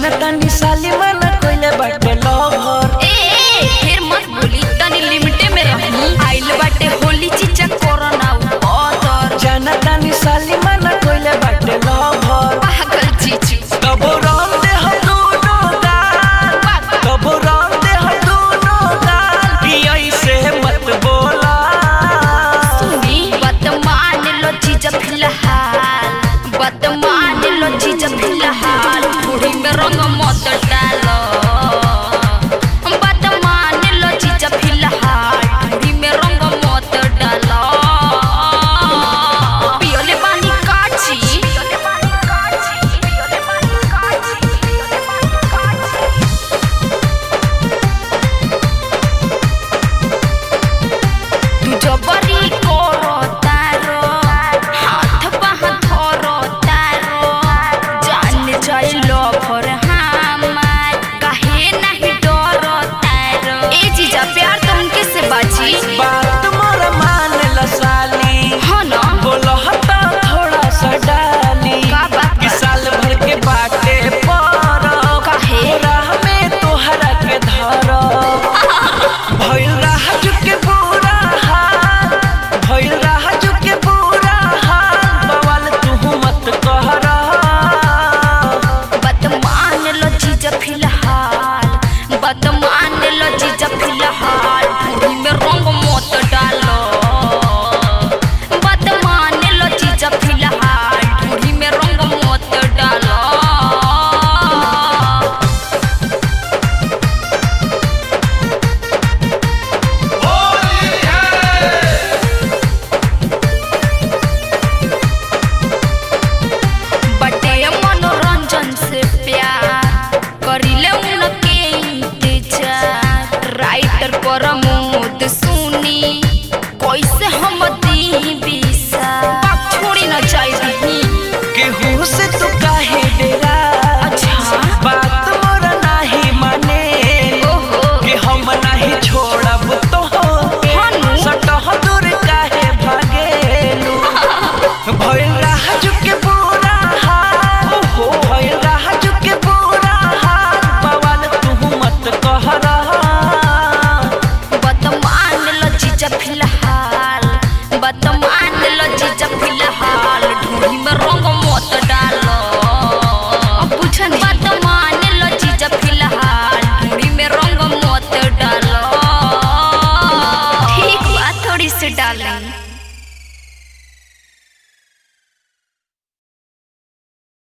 जनता निशाली मना कोइले बाटे लवर ए ए, फिर मत बोली तनी लिमिटे में रही आइल बाटे होली चीचा कोरोना उतर जनता निशाली मना कोइले बाटे लवर पागल चीचू कबो राम दे हम दोनों गाल कबो राम दे हम दोनों गाल कि ऐसे मत बोला सुनी बात मान लो चीज फिलहाल बात मान लो चीज फिलहाल बूढ़ी में रंग मत डालो बात मान लो चीज फिलहाल बूढ़ी में रंग मत डालो पियोले पानी काची पियोले पानी काची पियोले पानी काची पियोले पानी काची तू जबरी करो तारो हाथ बाह धरो तारो जान जाइलो भर हमार काहे नहीं डरो तारो ए जीजा प्यार तो उनके से बाजी बात मोर मान ल साली हाँ ना बोलो हटा थोड़ा सा डाली का बात कि साल भर के बाटे पर काहे? राह में तोहरा के धर भइल राह चुके बुरा हाल भइल राह चुके बुरा हाल बवाल तू मत कहरा बात मान लो जीजा फिलहाल बात मान लो जीजा फिलहाल बूढ़ी में रंग मत डालो बात मान लो जीजा फिलहाल बूढ़ी में रंग मत डालो बटे मनोरंजन से प्यार करिले उनके इंतजार राइटर प्रमोद सुनी कैसे हम दी बिसा छोड़ी न चाहिए केहू से तू काहे डेरा अच्छा। बात मोर नाही माने ओहो। कि हम नहीं छोड़ब तो हनु। सटह दूर काहे भागेलू भइल राह चुके बुरा हाल भइल राह चुके बुरा हाल बवाल तू मत कहरा बतमान लो जीजा फिलहाल बतमान लो जीजा फिलहाल ढूंढी में रंग मत डालो पूछन बतमान लो जीजा फिलहाल ढूंढी में रंग मत डालो ठीक बात थोड़ी सी डालें